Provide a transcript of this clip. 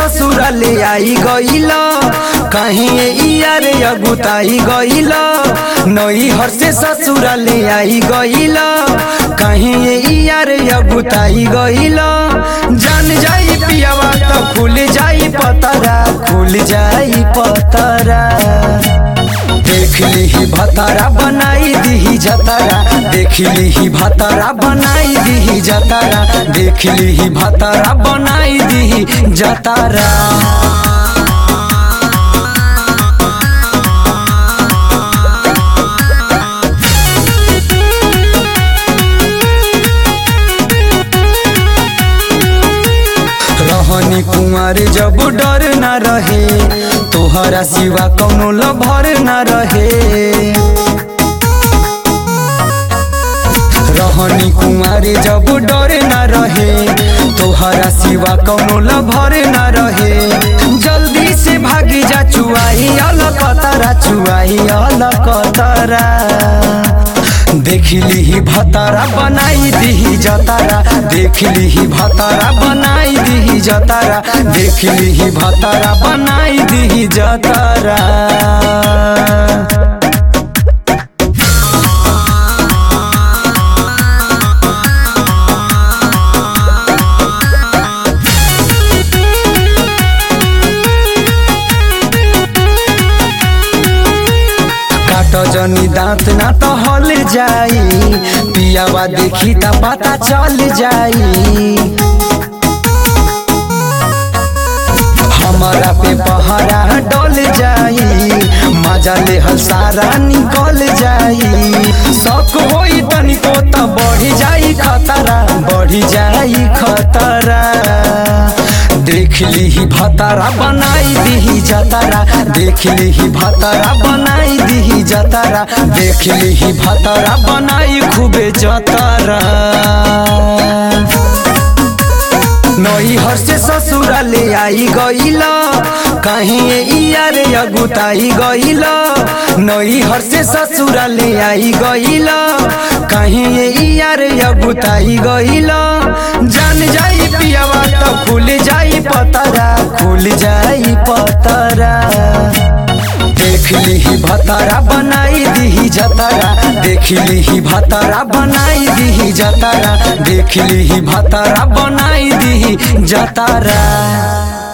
ससुरा ले आई गईल कहीं यार अगुताई गईल नई हर से ससुरा ले आई गईल कहीं यार अगुताई गईल जान जाई पियावा तो खुल जाई पतरा खुल जाई पतरा देख ली भतारा बनाई दी जतारा देख ली भतारा बनाई दी जतारा देख ली भतारा बनाई दी जतारा रहनी कुंवर जब डर न रहे तोहरा सिवा कौनो लभर न रहे रहनी कुंवर जब डर न रहे तोहरा सिवा कौनो लभर न रहे जल्दी से भागी जा चुआई अलकतरा चुआई अलकतरा देख ली भतारा बनाई दी जतारा देख ली भतारा बनाई दी जतारा देख ली भतारा बनाई दी जतारा काट जनी दांत ना तो हल जाई पियावा देखी त पता चल जाई हमारा पे पहरा डल जाई मजा ले हल सारा निकल जाई शक होई तनिको त बढ़ी जाई खतरा बढ़ी जाई खतरा देख ली भतारा बनाई दी जतारा देख ली भतारा बनाई दी जतारा देख ली भतारा बनाई खूबे जतारा नई हर से ससुरा ले आई गईल कहीं यार अगुताई गईल नई हर से ससुरा ले आई गईल कहीं यार अगुताई गईल जान जाई पियावा तो खुल जाई पतरा खुल जाई पतरा देख ली भतारा बनाई दी जतारा देख ली भतारा बनाई दी जतारा देख ली भतारा बनाई दी जतारा